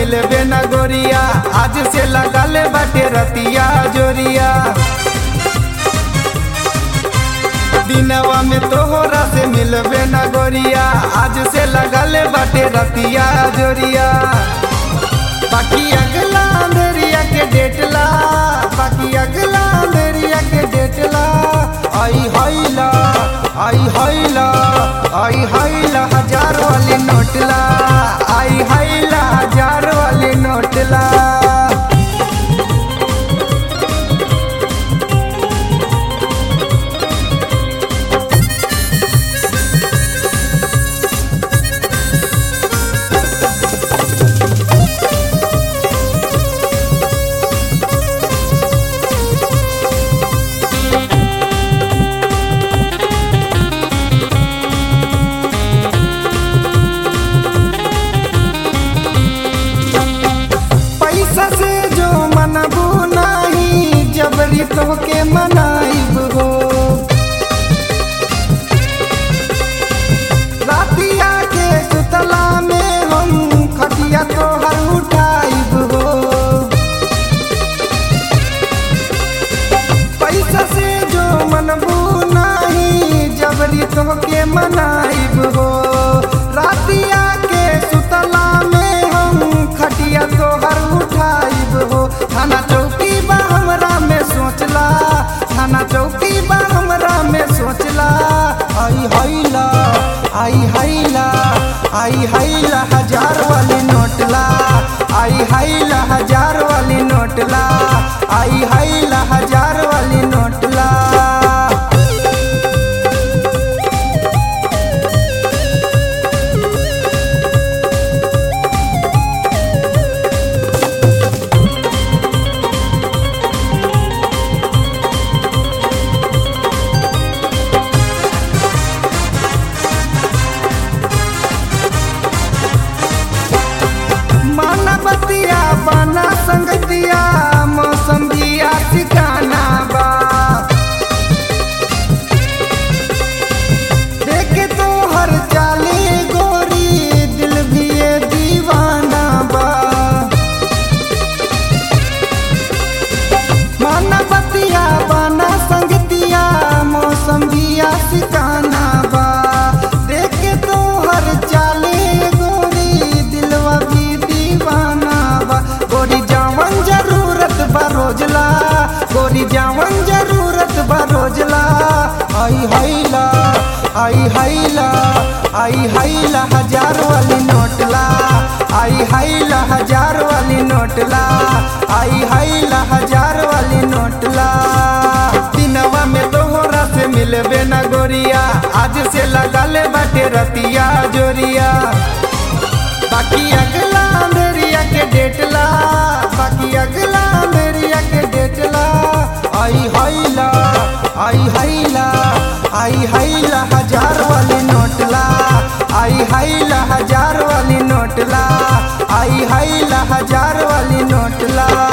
मिलबे न गोरिया आज से लगल बाटे रतिया जोरिया दिनवा में तोहरा से मिलबे न गोरिया आज से लगल बाटे रतिया जोरिया बाकी अगला अंधेरिया के डेटला बाकी अगला अंधेरिया के डेटला आई हैला आई हैला आई हैला हजार वाली नोटला आई हैला हजार वाली नोटला पैसा से जो मनबू नाही जबरी तोहके मनाइब हो रातिया के सुतला में हम खटिया तोहर उठाइब हो पैसा से जो मनबू नाही जबरी तोहके मनाइब हो रातिया के सुतला में हम खटिया तोहर उठाइब हो थाना चौकी बा हमरा में सोचला थाना चौकी बा हमरा में सोचला आई हैला आई हैला आई हैला हजार वाली नोटला आई हैला हजार वाली नोटला आई हैला हजार वाली नोटला मानवतिया बना संगतिया मौसम दिया ठिकाना बा देखे तो हर चाले गोरी दिल भी ये दीवाना बा मानवतिया बना संगतिया मौसम दिया ठिकाना बा देखे तो हर चाले गोरी दिलवा भी दीवाना बा गोरी जावन जरूरत बा रोजला गोरी जावन जरूरत बा रोजला आई हैला आई हैला आई हैला हजार वाली नोटला आई हैला हजार वाली नोटला आई हैला हजार वाली नोटला दिनवा में तोहरा से मिलबे न गोरिया आज से लगल बाटे रतिया जोरिया बाकी अगला अंधेरिया के डेटला बाकी अगला अंधेरिया के डेटला आई हैला आई हैला आई हैला हजार वाली नोटला आई हैला हजार वाली नोटला आई हैला हजार वाली नोटला